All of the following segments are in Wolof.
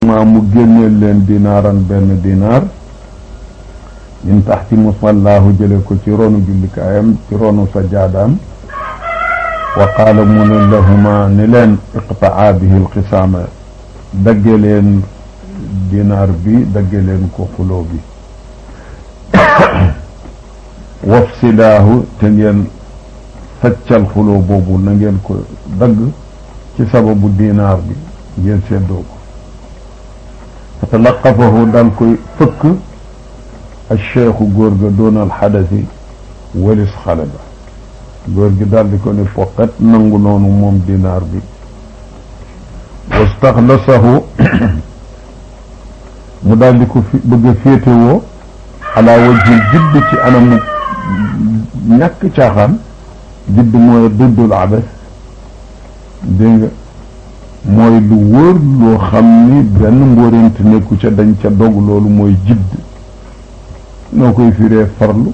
maa mu génneel leen dinaaran benn dinaar min taxti musallaahu jële ko ci ronu jullikaayam ci ronu sajaadaam wa qaala mu ne lahuma ni leen iqtaa bihi lqisaama dagge leen dinaar bi dagge leen ko xuloo bi wafsidaahu te ngeen faccal xuloo boobu na ngeen ko dagg ci sababu dinaar bi ngeen seddoo ko fa talaqafahu dal koy fëkk alcheikhu góor ga doon alxadasi walis xale ba góor gi daal di ko ne poqet nangu noonu moom dinaar bi wastaxlasahu mu daal di ko fi bëgg a féetewoo ala wajhil jidd ci anamu ñàkk caaxaan jidd mooy duddul abas dégg nga mooy lu wóor loo xam ni benn mbóorent nekku ca dañ ca dog loolu mooy jidd noo koy firee farlu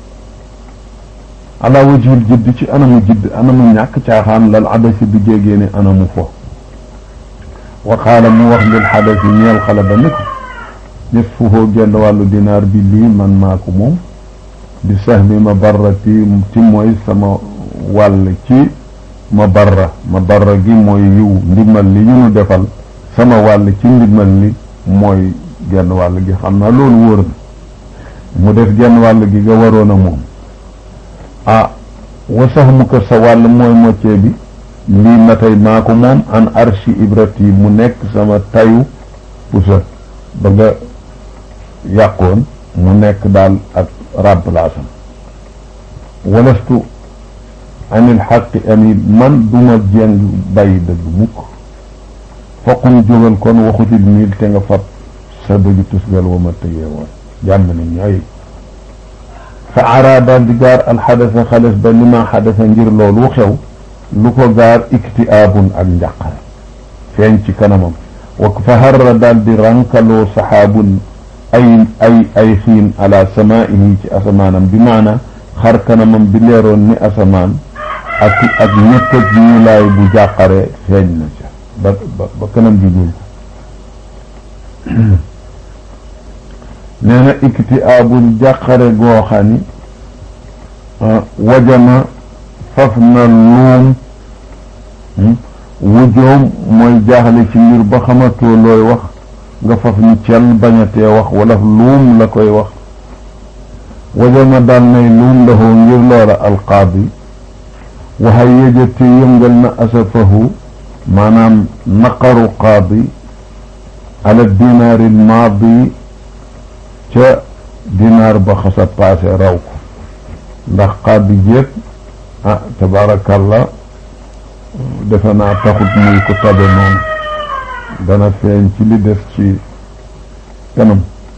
ala wajhil jidd ci anamu jidd anamu ñàkk caaxaan lal abasi bi jégee ne anamu fo wa qaala mu wax lil xadasi ñeel xale ba ni ko nisfuhu genn wàllu dinaar bi lii man maa ko moom di sahmi ma barra ti ti mooy sama wàll ci ma barra ma barra gi mooy yiw ndimbal li ñu nu defal sama wàll ci ndimbal li mooy genn wàll gi xam naa loolu wóor na mu def genn wàll gi nga waroon a moom ah wa sahmu ko sa wàll mooy moccee bi lii ma tey maa ko moom an arshi ibrati mu nekk sama tayu pusa ba nga yàqoon mu nekk daal ak remplace am walastu anil xaqi amil man duma jeng bàyyi dëgg mukk foqum jógal kon waxutil miil te nga fab sa dëgg tusgal wa ma tëgee woon jàmm ni ñooy fa ara daal di gaar alxadasa xales ba li ma xadasa ngir loolu xew lu ko gaar iktiaabun ak njàqare feeñ ci kanamam wa fa harra daal di rankaloo saxaabun ay ay ay xiin ala samaihi ci asamaanam bi maana xar kanamam bi leeroon ni asamaan ak ak ñëkk ak ñuulaay bu jàqare feeñ na ca ba ba kanam gi ñuul nee na iktiaabun jàqare goo xam ni wajama faf na luum wujoom mooy jaaxle ci mbir ba xamatoo looy wax nga faf ni cel bañatee wax wala luum la koy wax wajama daal nay luum lahu ngir loola alqaadi waxa yéjate yëngal na asafahu maanaam naqaru qaadi ala dinaari lmaadi ca dinaar ba xasa paase raw ko ndax qaadi jéeg ah tabaarakallah defe naa taxut muy ko tabe noonu dana feeñ ci li def ci kanam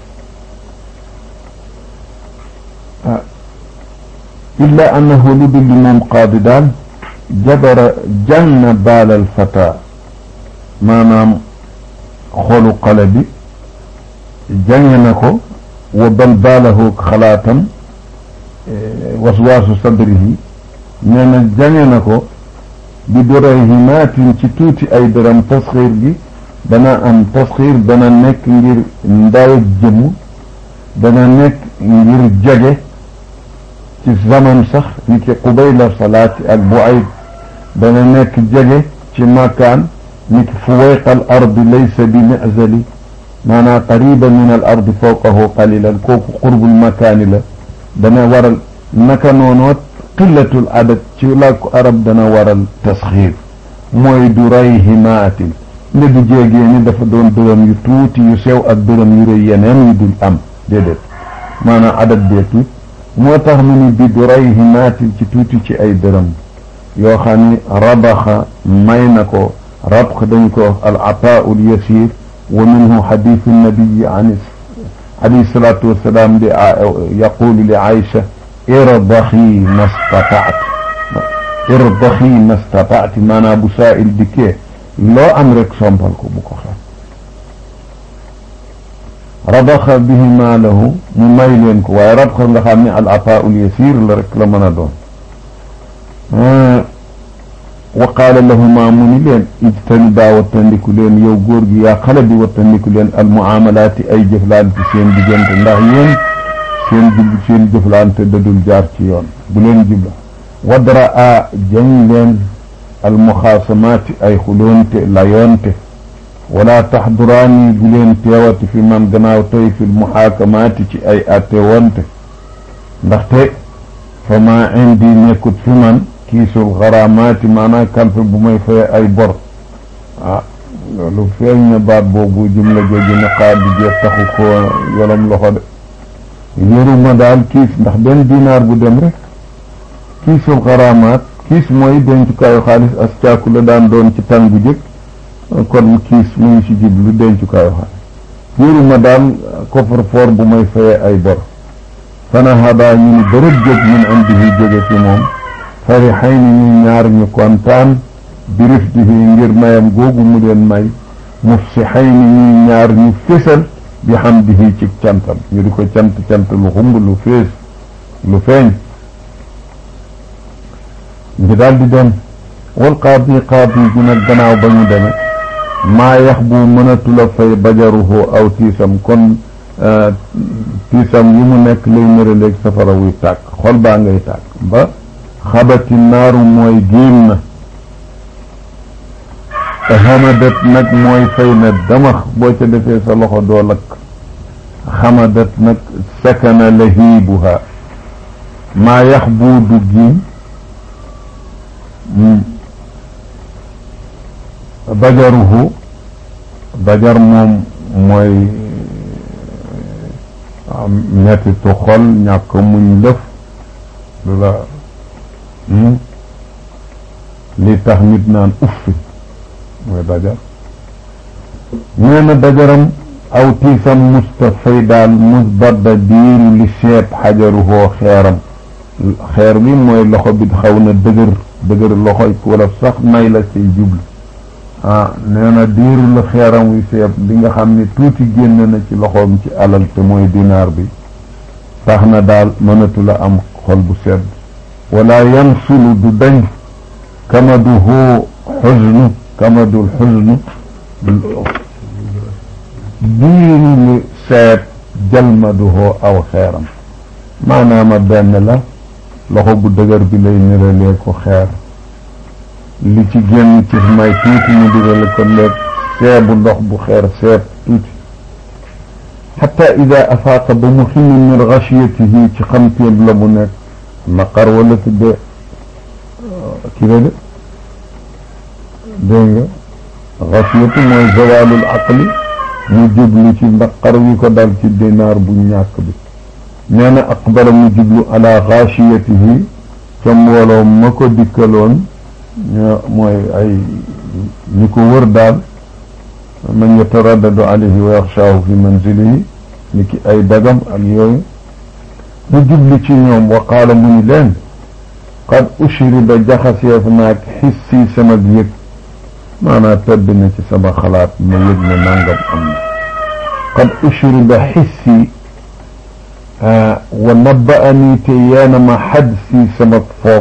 ah illa annahu lu dul moom qaadi daal jabara janna baalal fata maanaam xolu xale bi jange na ko wa bal baalahu xalaatam waswaasu sadrihi nee na jange na ko bi durayhimaatin ci tuuti ay dërëm tasxiir gi dana am tasxiir dana nekk ngir ndaw ak jëmm dana nekk ngir jege ci zaman sax ni ki qubayla salaati ak bu ay dana nekk jege ci makaan ni ki fuwayqa al ardi laysa bi mizali maanaa qariba min al ardi fawqahu qalilan kooku qurbul makaani la dana waral naka noonoot qillatul adad ci làkku arab dana waral tasxiir mooy du ray himaatin ne du jéegee ni dafa doon dërëm yu tuuti yu sew ak dërëm yu rëy yeneen yu dul am déedéet maanaam adad bee tuut moo tax mu ni bi du ray himaatin ci tuuti ci ay dërëm yoo xam ni rabaxa may na ko rabx dañ ko wax al ataau l yasir wa minhu xadisu nabiyi an alayhi salatu wasalaam di yaqulu li Aïcha irdaxi mastataat irdaxi mastataati maanaam bu saa il dikkee loo am rek sompal ko bu ko xeeb rabaxa bihi maalahu mu may leen ko waaye rabxa nga xam ne al ataaul yasir la rek la mën a doon wa qaala lahuma mu ni leen ijtanibaa wattandiku leen yow góor gi yaa xale bi wattandiku leen al muamalaati ay jëflante seen diggante ndax yéen seen jub seen jëflante dadul jaar ci yoon bu leen jubla wadra a jañ leen al muxaasamaati ay xuloonte layoonte wala taxduraani bu leen teewati fi man gannaaw tey fi muxaakamaati ci ay atte wonte ndaxte fa ma indi nekkut fi man kiisul xaraamaati maanaam kalfe bu may fay ay bor ah loolu feeñ na baat boobu jumla jooju ne xaar bi jeex taxu ko yolom loxo de yoruma daal kiis ndax benn dinaar bu dem rek kiisul xaraamaat kiis mooy dencukaayu xaalis as caaku la daan doon ci tan bu jëkk kon kiis mu ngi ci jublu dencukaayu xaalis yoruma daal coffre-fort bu may fayee ay bor fana hadaa ñu ni bërëb jóg min indihi jóge ci moom farixay ni ñu ñaar ñu kontaan birif dihi ngir mayam googu mu leen may mufsixay ni ñu ñaar ñu fésal bi xam dihi ci cantam ñu di ko cant cant lu xumb lu fees lu feeñ ñu daal di dem wal qaadi qaadi gi nag gannaaw ba ñu deme maa yax bu mënatula fay bajaruhu aw tiisam kon tiisam yi mu nekk lay nëraleeg safara wuy tàkk xol baa ngay tàkk ba xabati naaru mooy génn na te xamadat nag mooy fay na damax boo ca defee sa loxo doo lakk xamadat nag sakana lahiibuha maa yax buu du giim bajaruhu bajar moom mooy mettitu xol ñàkk muñ lëf lu la li tax nit naan uffi mooy dajar nee na dajaram aw tiisam musta fay daal mus badda diiru li seet xajaruhoo xeeram xeer bi mooy loxo bi xaw na dëgër dëgër loxo wala sax nay la say jublu ah nee na diiru la xeeram wi seeb li nga xam ne tuuti génn na ci loxoom ci alal te mooy dinaar bi tax na daal mënatu la am xol bu sedd wala yansulu du dañ kamaduhu xusnu kamadul xusnu diiru lu seet jalmaduhu aw xeeram maanaama benn la loxo bu dëgër bi lay niralee ko xeer li ci génn ci may tuuti mu dirale ko léeg seebu ndox bu xeer seeb tuuti xata ida afaaqa ba mu ximmi min xasiyatihi ci xamteeb la mu nekk naqar wala tudde kii la de dégg nga xasiyatu mooy zawalul aqli mu jublu ci naqar wi ko dal ci dinaar bu ñàkk bi nee na aqbala mu jublu ala xasiyatihi ca mbooloo ma ko dikkaloon ñoo mooy ay ñi ko wër daal man yataraddadu alayhi wa yaxshaahu fi manzilihi ni ki ay dagam ak yooyu mu jubli ci ñoom wa qaala mu ni leen qad ushriba jaxaseef naag xissi sama yëg maanaa tëdd na ci sama xalaat ma yëg ne nangam am na qad ushriba xissi wa nabbaani te yeena ma xadsi sama foog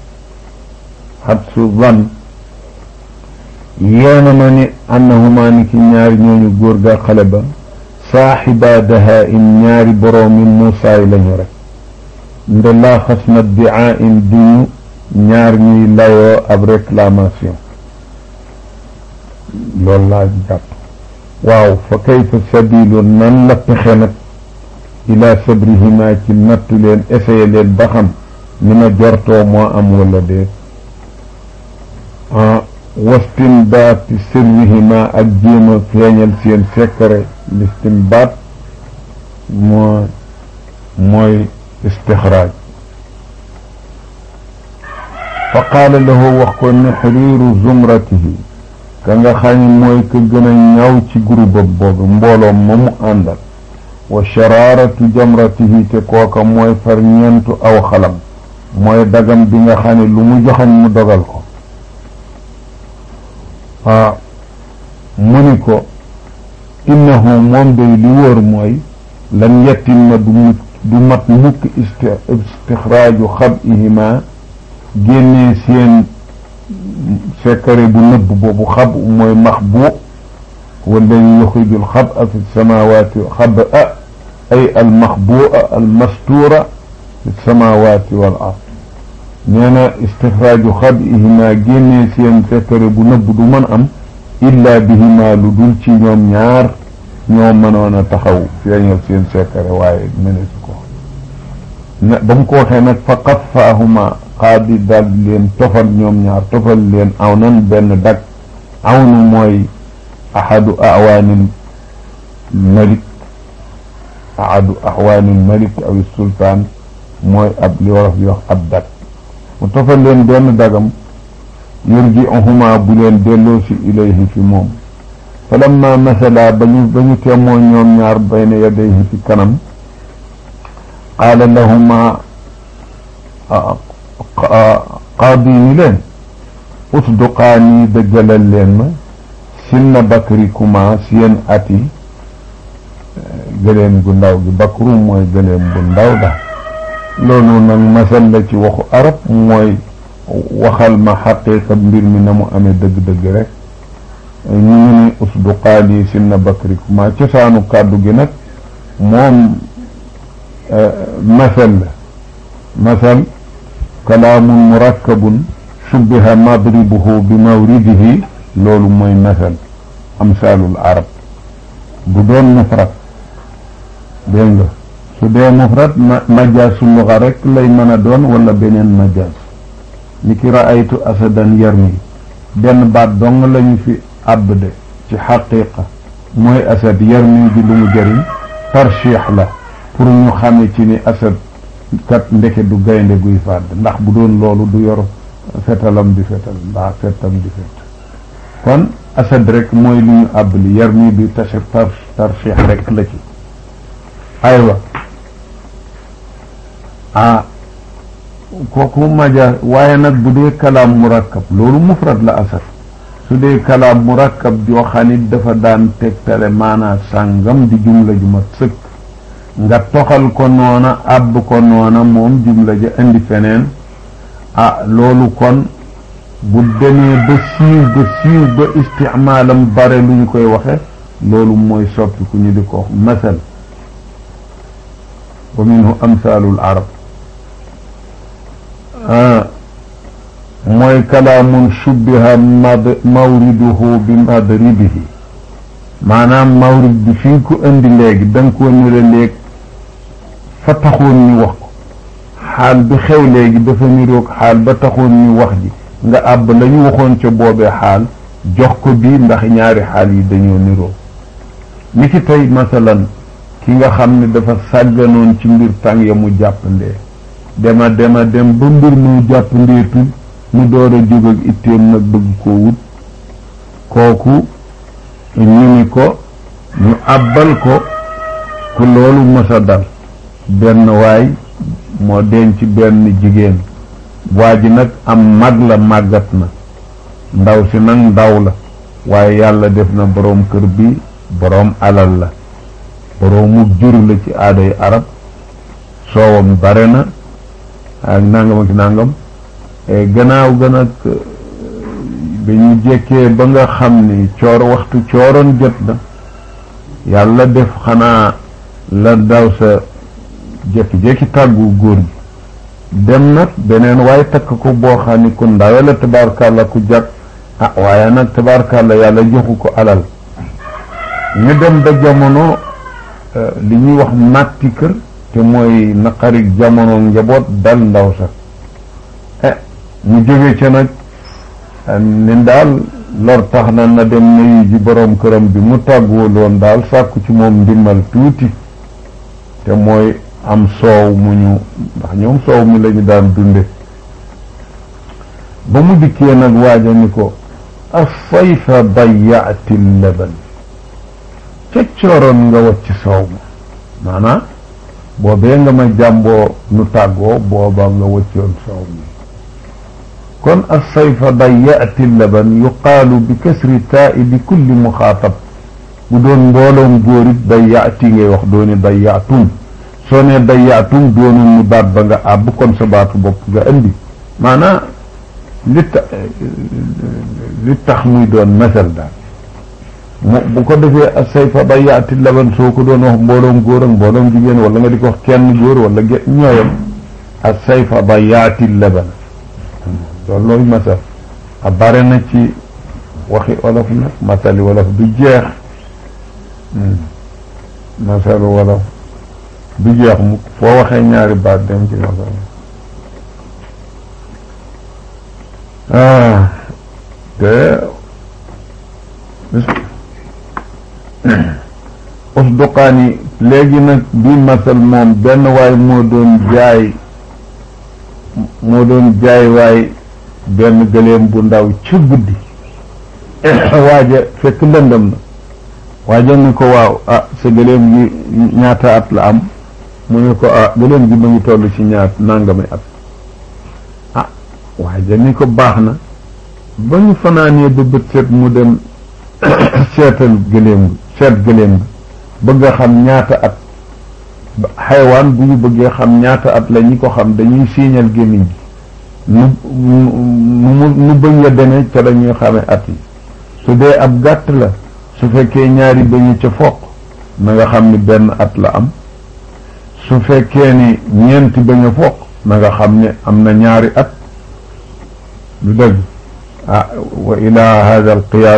xadsu van yeena ma ni annahuma ni ki ñaari ñooñu góor ga xale ba saaxiba daha in ñaari boroomi muusaay lañu rek nde laa xas na diaa in duñu ñaar ñuy layoo ab réclamation loolu laa jàpp waaw fa kayfa sabilu nan la pexe nag ila sabrihima ci nattu leen essayé leen ba xam ni ma jortoo moo am wala déet wastinbaati sirrihima ak jéem a feeñal seen secret listinbaat moo mooy istixraaj fa qaala lahu wax ko ne xiriiru zumratihi ka nga xam ne mooy ka gën a ñaw ci groupe boobu mbooloom ma mu àndal wa sharaaratu jamratihi te kooka mooy far ñeentu aw xalam mooy dagam bi nga xam ne lu mu joxañ mu dogal ko ah mu ni ko innahu moom day li wóor mooy lan yettimma du mu du mat mukk istixraaju xabihima génnee seen sekkare bu nëbb boobu xab mooy max bu walladi yuxriju alxaba fi samawati xaba ay almaxbua almastura fi samawati wal ard nee na istixraaju xabihima génnee seen sekkare bu nëbb du mën am illa bihima lu dul ci ñoom ñaar ñoo mënoon a taxaw feeñal seen sekkare waaye mëneesu ko na ba mu ko waxee nag fa qafaahuma qaadi daal di leen tofal ñoom ñaar tofal leen aw nan benn dag awnu mooy ahadu awaanil malik ahadu awaanil malik aw sultaan mooy ab li wolof di wax ab dag mu tofal leen benn dagam yurji'uhuma bu leen delloo si ilayhi fi moom fa lamma masala ba ñu ba ñu teemoo ñoom ñaar bayna yadayhi fi kanam qaala lahuma qaadi ni leen usduqaani dëggalal leen ma sinna bakrikuma seen ati gëléem gu ndaw gi bakru mooy gëléem bu ndaw da loolu nag masal la ci waxu arab mooy waxal ma xaqiiqa mbir mi na mu amee dëgg-dëgg rek ñu ngi ni usduqaani sinna bakrikuma cosaanu kàddu gi nag moom masal la masal kalaamun murakkabun shubbiha madribuhu bi mawridihi loolu mooy masal amsaalul arab bu doon mufrad dégg nga su dee mufrad ma majaasu luga rek lay mën a doon wala beneen majaas ni ki raaytu asadan yarmi benn baat dong lañu fi abde ci xaqiqa mooy asad yarmi bi lu mu jëriñ tarchiix la pour ñu xame ci ni asad kat ndeke du gaynde guy fàdd ndax bu doon loolu du yor fetalam di fetal mbaa fetam di fet kon asad rek mooy lu ñu àbbali yar mi bi tase tar tarchiix rek la ci aywa ah kooku maja waaye nag bu dee kalaam murakkab loolu mufrad la asad su dee kalaam murakkab joo xam ni dafa daan tegtale maanaa sàngam di jumla ju mat sëkk nga toxal ko noona àbb ko noona moom jumla ja indi feneen ah loolu kon bu demee ba siiw ba siiw ba isticmaalam bare lu ñu koy waxe loolu mooy soppi ku ñu di ko wax masal wa minhu amsalul arab mooy kalaamun shubbiha mad mawriduhu bi madribihi maanaam mawrid bi fi nga ko indi léegi da nga koo nira léeg fa taxoon ñu wax ko xaal bi xew léegi dafa niroog xaal ba taxoon ñu wax ji nga àbb la ñu waxoon ca boobee xaal jox ko bii ndax ñaari xaal yi dañoo niroo ni ki tey masalan ki nga xam ne dafa sàgganoon ci mbir tàng ya mu jàppandee dema dema dem ba mbir mu jàppandeetul mu door a jóg ak itteem nag bëgg koo wut kooku ñu ni ko ñu àbbal ko ku loolu mësa dal benn waay moo denc benn jigéen waa ji nag am mag la màggat na ndaw si nag ndaw la waaye yàlla def na boroom kër bi boroom alal la boroomu jur la ci aaday arab soowam bare na ak nangam ak nangam gannaaw gën ak bi ñu jekkee ba nga xam ni coor waxtu cooroon jot na yàlla def xanaa la daw sa jékki-jékki tàggu góor gi dem nag beneen waaye takk ko boo xam ni ku ndawe la tabaarkàlla ku jàkk ah waaye nag tabaarkàlla yàlla joxu ko alal ñu dem ba jamono li ñuy wax màtti kër te mooy naqarik jamono njaboot dal ndaw sax eh mu jóge ca nag ni daal lor tax na na dem nuyu ji boroom këram bi mu tàgguwul woon daal sàkku ci moom ndimbal tuuti te mooy am soow mu ñu ndax ñoom soow mi lañu daan dunde ba mu dikkee nag waaja ni ko asayfa dayaati laban ca cooroon nga wacc soow ma maanaam boobee nga ma jàmboo nu tàggoo booba nga waccoon soow mi kon asayfa dayaati laban yuqaalu bi kasri taa'i bi kulli muxaatab bu doon mbooloom góorit dayaati ngay wax dooni dayaatum soo ne dayaatum doonul ni baat ba nga àbb kon sa baatu bopp nga indi maanaa li ta li tax muy doon masal daal mu bu ko defee a sayfa ba yaati laban soo ko doon wax mbooloom góor ak mbooloom jigéen wala nga di ko wax kenn góor wala ge ñooyam a sayfa ba yaati laban loolu looy masal a bare na ci waxi olof nag masali wolof du jeex masalu wolof du jeex mu foo waxee ñaari baat dem ci masal ah te usduqaani léegi nag bii masal moom benn waay moo doon jaay moo doon jaay waay benn gëléem bu ndaw ci guddi waaja fekk lëndëm na waaja ni ko waaw ah sa gëléem gi ñaata at la am mu ne ko ah gëléem gi ma ngi toll ci ñaat nangami at ah waaja ni ko baax na ba ñu fanaanee ba bët set mu dem seetal gëléem gi seet gëléem gi bëgg a xam ñaata at xaywaan bu ñu bëggee xam ñaata at la ñi ko xam dañuy siiñal gémmiñ gi nu nu nu bëñ ya demee ca la ñuy xamee at yi su dee ab gàtt la su fekkee ñaari bëñu ca foq na nga xam ni benn at la am su fekkee ni ñeenti bëñ a foq na nga xam ne am na ñaari at lu dëgg ah wa ila hada al qiyaas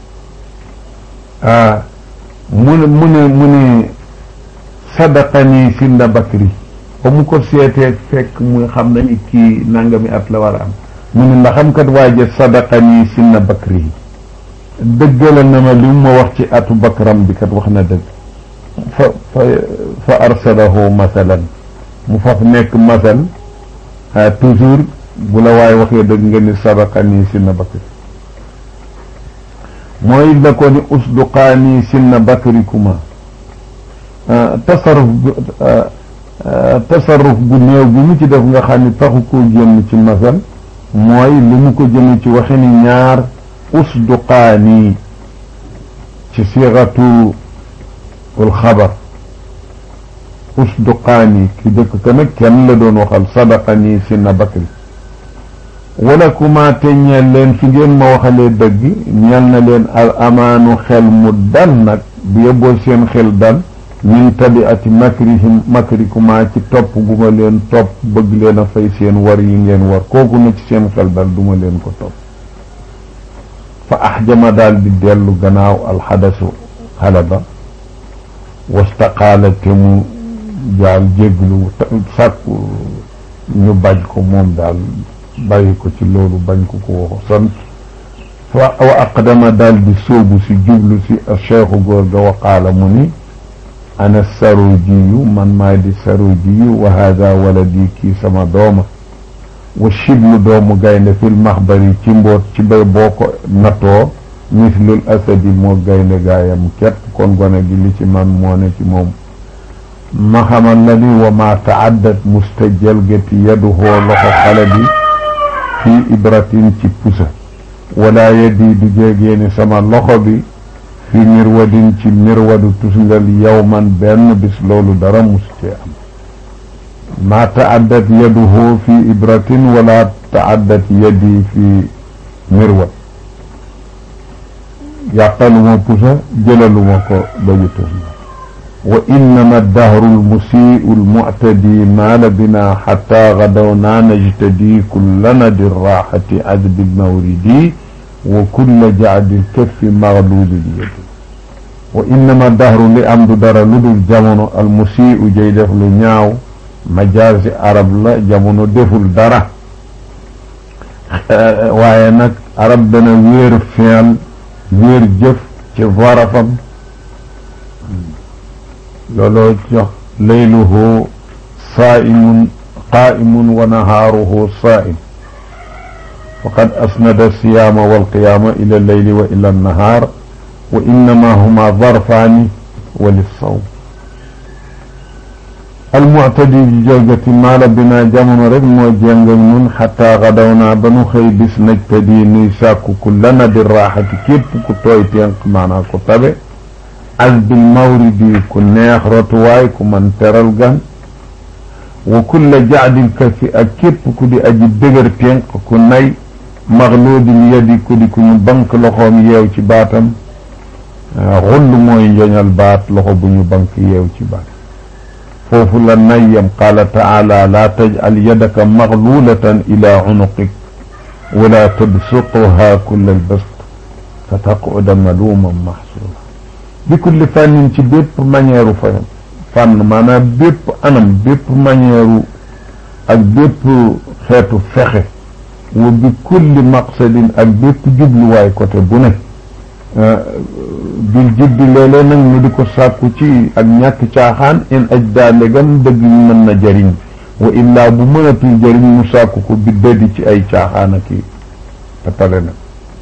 ah mu ne mu ne mu ne sadaqani sinna bakri ba mu ko seetee fekk muy xam na ni kii nangami at la war a am mu ne ndax xam kat waaje sadaqani sinna bakri dëggala na ma li mu ma wax ci atu bakram bi kat wax na dëgg fa fa fa arsalahu masalan mu faf nekk masal toujours bu la waaye waxee dëgg nga ni sadaqani sinna bakri mooy la ko ni usduqaani sinna bakrikuma tasarruf tasarruf gu néew bi mu ci def nga xam ni taxu koo génn ci masal mooy li mu ko jëme ci waxi ni ñaar usduqaani ci siixatu ul xabar usduqaani ki dëkk ka nag kenn la doon waxal sadaqani sinna bakri wala kuma te ñeel leen fi ngeen ma waxalee dëgg ñeel na leen al amaanu xel mu dal nag bu yóbboo seen xel dal min tabiati makrihim makrikuma ci topp gu ma leen topp bëgg leen a fay seen war yi ngeen war kooku na ci seen xel dal duma leen ko topp fa axjama daal di dellu gannaaw alxadasu xale ba wastaqaala te mu jaal jéglu sàkku ñu bañ ko moom daal bàyyi ko ci loolu bañ ko ko waxu sant fa wa aqdama daal di sóobu si jublu si cheikhu góor ga waqaala mu ni ana sarujiyu man maay di sarujiyu wa hada waladi kii sama dooma wa shiblu doomu gaynde fil maxbari ci mboot ci bay boo ko nattoo mislul asadi moo gaynde gaayam képp kon gone gi li ci man moo ne ci moom ma xamal la ni wa ma taaddat musta jalgati yaduhoo loxo xale bi fii ibratin ci pusa wala yadi du jéegeeni sama loxo bi fi mirwadin ci mirwadu tusngal yawman benn bis loolu dara mustee am ma taaddat yaduhu fi ibratin wala taaddat yadi fi mirwad yàqaluma pusa jëlaluma ko bañu tusngal wa innama dahru lmusiu lmuctadi maala bina xata gadawna najtadi kulla nadi raxati adbi lmawridi wa kulla jacdi lkaffi magluuli lyadi wa innama dahru li am du dara lu dul jamono almusiu jay def lu ñaaw majaasi arab la jamono deful dara waaye nag arab dana wéer feel wéer jëf ci varafam looloo jox layluhu saaimun qaimun wa nahaaruhu saaim faqad asnada siyaama walqiyaama ila leyli wa ila annahaar wa innama huma zarfaani wa lissawm almuctadi ji jalgati maala binaa jamono rek moo jéng ak ñun xataa xadawnaa ba nu xëy bis najtadi nuy sàkku ku lana di raaxati képp ku tooy tenq maanaa ku tabe azbil mawridi ku neex rotuwaay ku man teral gan wa kulla jaadil kafi ak képp ku di aji dëgër tenq ku nay maxluudin yadi ku di ku ñu bank loxoom yeew ci baatam xull mooy njoñal baat loxo bu ñu bank yeew ci baat foofu la nayyam qaala taala laa tajcal yadaka maxluulatan ila cunuqik wala tabsutuha kulla albast fa taquda maluuman maxsuura bi kulli fànnin ci bépp manière fa fànn maanaam bépp anam bépp manière ak bépp xeetu fexe wa bi kulli maqsadin ak bépp jubluwaay côté bu ne bil jiddi léeg-léeg nag ñu di ko sàkku ci ak ñàkk caaxaan in aj daa ndegam dëgg mën na jëriñ wa illaa bu mënatul jëriñ mu sàkku ko bi dëddi ci ay caaxaan ak i tapale nag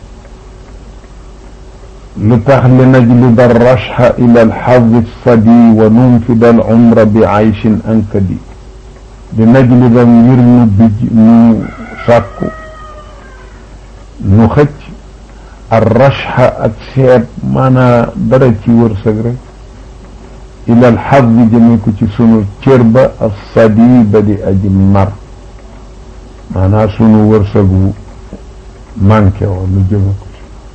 lu tax li najlida rashha ila alxadi sadi wa nunfida al umra bi ayshin ankadi li najlida ngir nu bij nu sàkku nu xëcc ar rashha ak seet maanaa dara ci wërsëg rek ila alxadi jëme ko ci sunu cër ba as sadi ba di aji mar maanaa sunu wërsëgu manqué woo nu jëme ko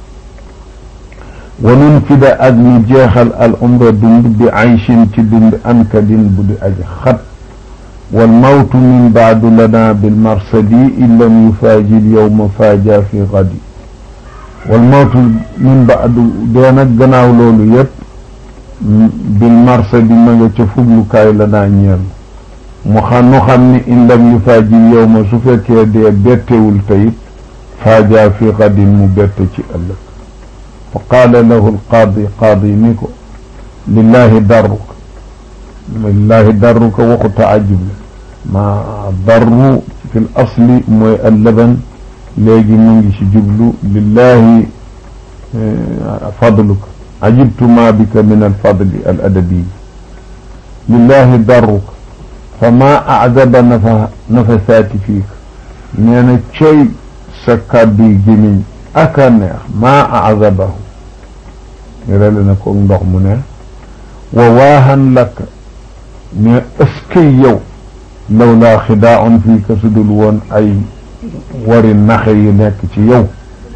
wa nunfida ak ñu jeexal al umra dund bi ayshin ci dund ankadin bu di aji xat wal mawtu min baadu lana bil marsadi in lam yufaaji l yowma faaja fi gadi wal mawtu min baadu dee nag gannaaw loolu yëpp bil marsadi ma nga ca fuglukaay lanaa ñeel mu xam nu xam ni in lam yufaaji l yowma su fekkee dee bettewul tayit faaja fi gadin mu bette ci ëllëg fa qaala lahu alqaadi qaadi ni ko lillahi darruka lillahi darruka waxu taajub la ma darru fi l asli mooy allaban léegi mu ngi ci jublu lillahi fadluka ajibtu ma bika min alfadli al adabi lillahi darruka fa ma acdaba nafa nafasaati fiika nee na cey sa kàdduy gémiñ aka neex maa azabahu nirale na ko ndox mu neex wa waahan laka ne ëskay yow law laa xidaaun fii ka sudul woon ay wari naxe yu nekk ci yow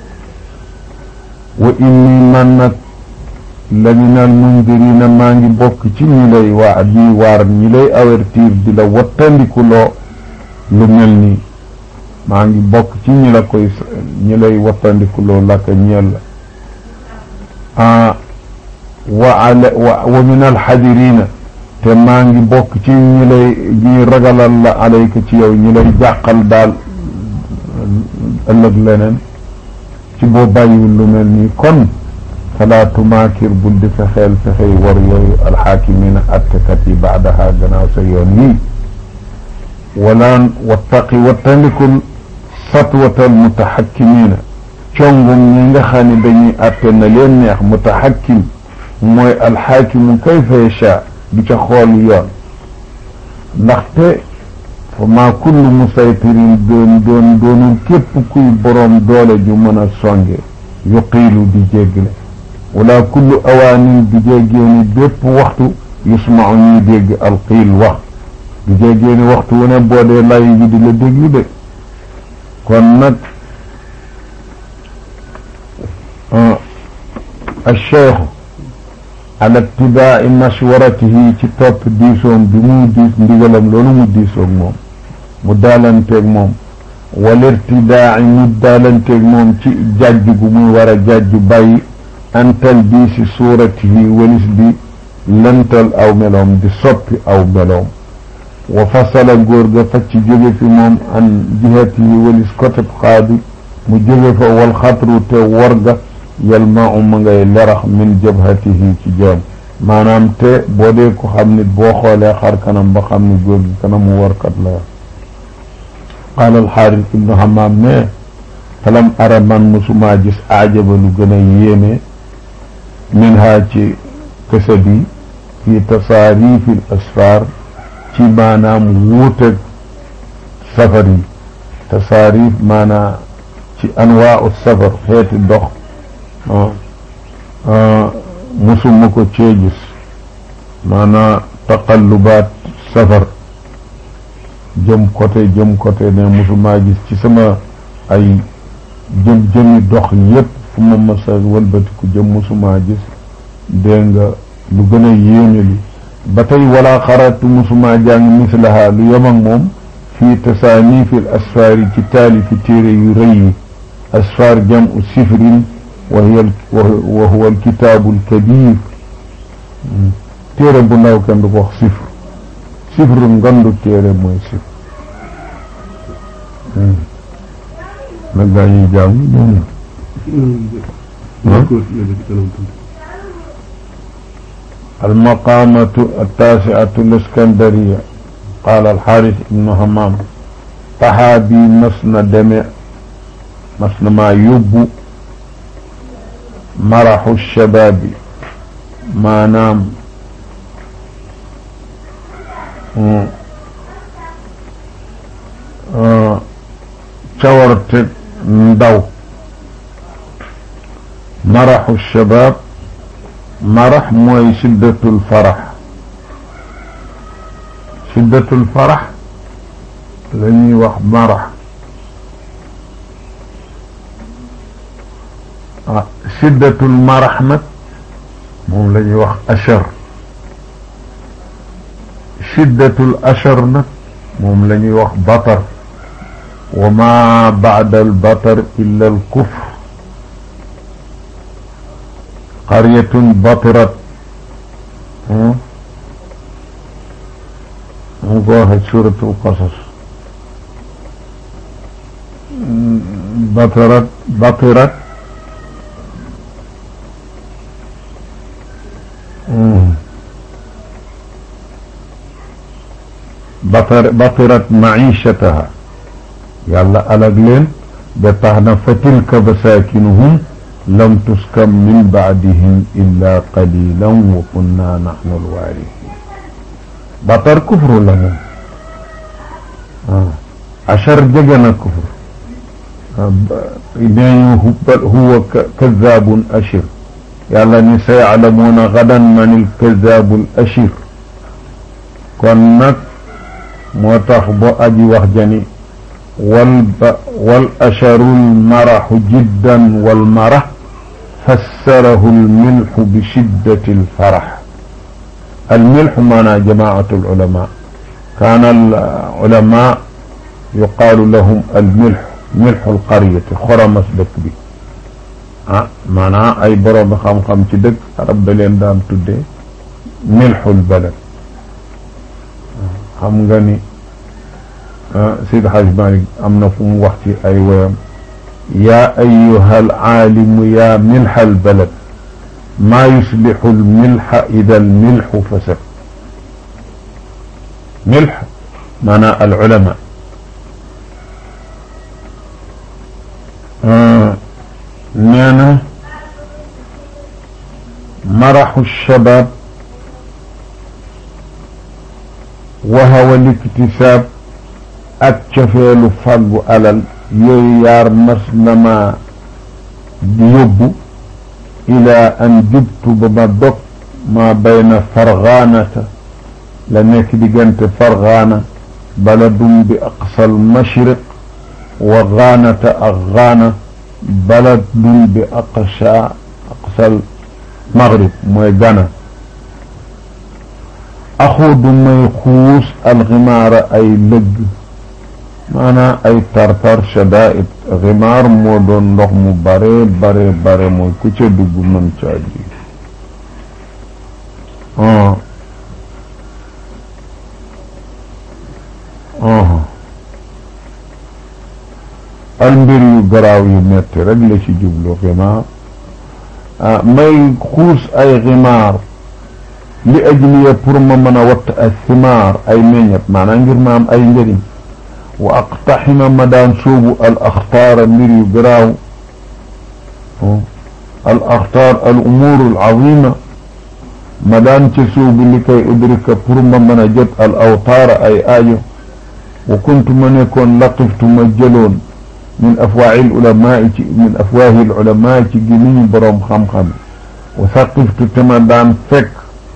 wa inni man nag la min al mundirina maa ngi bokk ci ñi lay waa di waar ñi lay avertir di la wattandikuloo lu mel nii maa ngi bokk ci ñi la koy ñi lay wattandikuloo laka ñeel la wa ala wa min alxadirina te maa ngi bokk ci ñi lay ñi ragalal la alayka ci yow ñi lay jàqal daal ëllëg leneen ci boo bàyyiwul lu mel nii kon falaa tumaakir bul di fexeel fexey war yooyu alxaakimina attekat yi baadaha gannaaw sa yoon yii walaan wattaqi wattandikul satwatal mutaxakkimina congum ñi nga xam ne dañuy atte na leen neex mutaxakkim mooy alxaakimu kayfa yasha du ca xool yoon ndaxte fa maa kullu musaytirin doon doon doonul képp kuy boroom doole ju mën a songe yuqiilu di jéggle wala kullu awaanin du jéggeeni bépp waxtu yusmau ñuy dégg alqiil wax du jéggeeni waxtu wu ne boo dee lay bi di la déglu de kon nag alcheikhu ala ittibaai mashwaratihi ci topp diisoom bi muy diis ndigalam loolu mu diisoog moom mu daalanteeg moom wal irtidaai mu daalanteeg moom ci jàjj gu muy war a jàjj bàyyi antal bii si suuratihi walis di lëntal aw meloom di soppi aw meloom wa fasala góor ga facc jóge fi moom an jihatihi walis côté xaadi mu jóge fa wal xatru te warga yalmau ma ngay lerax min jabhatihi ci joom maanaam te boo dee ko xam nit boo xoolee xar kanam ba xam ni góor gi kanamu warkat la qaala alxaaris ibnu hamaam ne falam ara man musumaa gis aajaba lu gën a yéeme min ha ci kësa bi fi tasaarifi l asfaar ci maanaam wuuteg safar yi tasaarif maanaam ci anwaa u safar xeeti dox musuma ko cee gis maanaam taqallubaat safar jëm côté jëm côté ne musuma gis ci sama ay jëm jëmi dox yépp fu ma masa wëlbatiku jëm musuma gis dégg nga lu gën a yéeme li ba tey wala xaratu musuma jàng mislaha lu yem ak moom fii tasaanifil asfaari ci taalifi téere yu rëy yi asfaar jamu sifrin wa hiya wa huwa alkitaabu alkabir téere bu ndaw kenn du ko wax sifr sifru ngandu téere mooy sifr nag gaa ñuy jàng ñoom المقامة التاسعة الاسكندرية قال الحارث بن همام طحابي مسن دمع مسن ما يب مرح الشباب ما نام cawarte ndaw maraxu shabab marax mooy shiddatul farax shiddatul farax la ñuy wax marax ah shiddatul marax nag moom la ñuy wax achar shiddatul achar nag moom la ñuy wax batar wa ma ba'da al batar illa al kufr qaryatun batirat mu ko waxee suratul qasas batirat batirat batar batirat maishataha yàlla alag leen ba tax na fa tilka basaakinuhum lam tuskam min baadihim illa qalilan wa kunna nahnu alwaarisin batar kufru la moom achar jege na kufr neeñu huwa kazabun ashir yàlla ni sayalamuuna gadan man alkazabu al ashir kon nag moo tax bo aji wax jani wal wal asharu almaraxu jiddan walmarax fassarahu almilxu bi shiddati alfarax almilxu maanaa jamaatu alulama kaana alulama yuqaalu lahum almilxu milxu alqaryati xoramas dëkk bi ah maanaa ay boroomi xam-xam ci dëkk arab da leen daan tuddee milxul balad xam nga ni Seydi Hajj Malik am na fu mu wax ci ay woyam yaa ayyuha alaalimu yaa milxa albalad maa yuslixu almilxa ida almilxu fasad milx maanaa alulama nee na maraxu shabab wahawa liktisaab ak cofeelu fàggu alal yooyu yaar mas na ma yóbbu ila an jubtu ba ma dog ma bayna fargaanata la nekk diggante fargaana baladum bi aqsal mashriq wa gaanata ak gaana baladun bi aqsa aqsal maghrib mooy gana axuudu may xuus alximaara ay lëgg maanaam ay tartar shadaid ximaar moo doon ndox mu bare bare bare mooy ku ca dugg mën caa ji al mbir yu garaaw yu metti rek la ci jublu ximaar may xuus ay ximaar li ajliya pour ma mën a watt ay simaar ay meññet maanaam ngir ma am ay njëriñ wa aqtaxima ma daan sóobu al axtaara mbir yu garaaw al axtaar al umuur al azima ma daan ca sóobu li kay udrika pour ma mën a jot al awtaara ay aajo wa kuntu ma nekkoon laqiftu ma jëloon min afwaahi al ulamaa ci min afwaahi al ulamaa ci gémmiñu boroom xam-xam wa saqiftu te ma daan fekk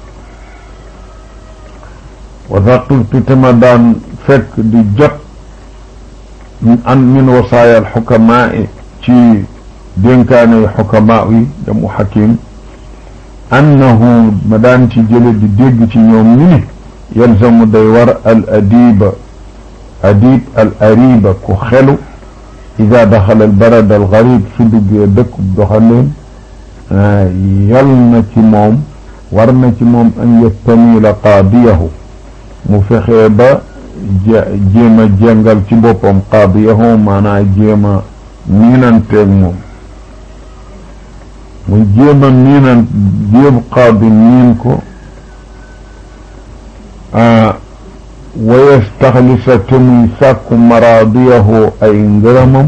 wa saqiftu te ma daan fekk di jot an min wasaaya alxukamaa ci dénkaane xukamaa yi jamu xakim annahu ma daan ci jële di dégg ci ñoom ñu ni yalzamu day war al adiba adib al ariba ku xelu ida daxala al barad al garib su duggee dëkkub doxandéem yal na ci moom war na ci moom an yastamila qaadiyahu mu fexee ba jéem a jéngal ci boppam qaadiyahu maanaa jéem a miinanteeg moom mu jéem a miinan jéem qaadi miin ko wa yastaxlisa te muy sàkku maraadiyahu ay ngërëmam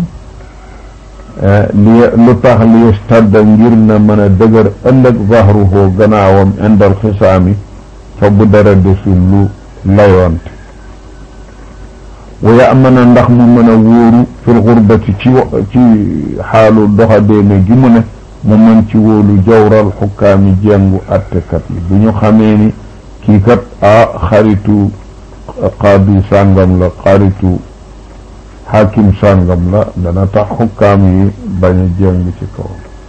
li lu tax li yastadda ngir na mën a dëgër ëllëg zahruhu gannaawam indal xisaami fa bu dara desul lu layoonte wa yamana ndax mu mën a wóoru fil xurbati ci ci xaalu doxadeeme gi mu ne mu mën ci wóolu jawral xukkaami jengu attekat yi bu ñu xamee ni kii kat a xaritu qaadi sàngam la xaritu xaakim sàngam la dana tax xukkaam yi bañ a jeng ci kaw